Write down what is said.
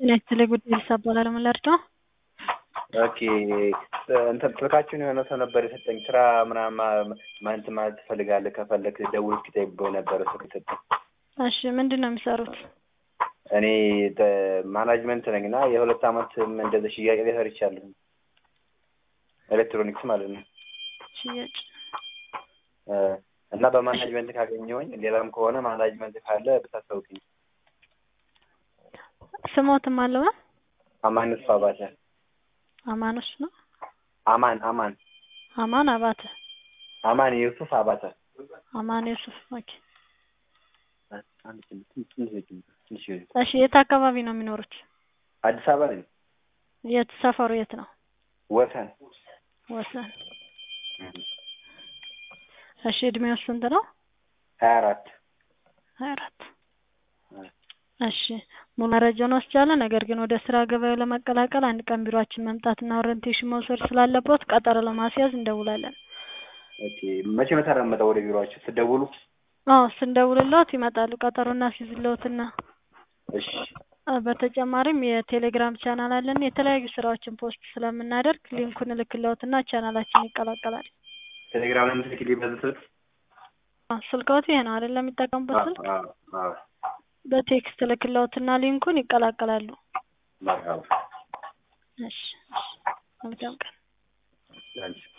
ጤና ይስጥልኝ ጉዳይ ልሳ እባላለሁ። ምን ልርዳው? ኦኬ እንትን ስልካችሁን የሆነ ሰው ነበር የሰጠኝ ስራ ምናምን ማንት ማለት ትፈልጋለህ ከፈለክ ደውል እስኪ ተይበው ነበረ ስልክ የሰጠኝ። እሺ ምንድን ነው የሚሰሩት? እኔ ማናጅመንት ነኝ እና የሁለት አመት እንደዚህ ሽያጭ ላይ ሰርቻለሁ። ኤሌክትሮኒክስ ማለት ነው። ሽያጭ እ እና በማናጅመንት ካገኘሁኝ ሌላም ከሆነ ማናጅመንት ካለ ብታስታውቅኝ። ስሞትም አለዋ አማን እሱ አባተ አማኖች ነው አማን አማን አማን አባተ አማን ዩሱፍ አባተ አማን ዩሱፍ ኦኬ። አንድ ትንሽ ትንሽ ትንሽ እሺ የት አካባቢ ነው የሚኖሩት? አዲስ አበባ ነኝ። የት ሰፈሩ የት ነው? ወሰን ወሰን። እሺ እድሜው ስንት ነው? ሀያ አራት ሀያ አራት እሺ ሙሉ መረጃውን ወስጃለሁ። ነገር ግን ወደ ስራ ገበያው ለመቀላቀል አንድ ቀን ቢሮአችን መምጣትና ኦሪንቴሽን መውሰድ ስላለበት ቀጠሮ ለማስያዝ እንደውላለን። ኦኬ መቼ መቼ ነው የምመጣው ወደ ቢሮአችሁ ስትደውሉ? አዎ ስንደውልልዎት ይመጣሉ። ቀጠሮ እናስይዝልዎትና እሺ አ በተጨማሪም የቴሌግራም ቻናል አለን። የተለያዩ ስራዎችን ፖስት ስለምናደርግ ሊንኩን እልክልዎትና ቻናላችን ይቀላቀላል። ቴሌግራም ላይ የምትልክልኝ በዚህ ስልክ? አዎ ስልክዎት ይሄ ነው አይደለም የሚጠቀሙበት ስልክ? አዎ አዎ በቴክስት እልክልዎትና ሊንኩን ይቀላቀላሉ። መርሀባ እሺ እሺ መልካም ቀን። አንቺ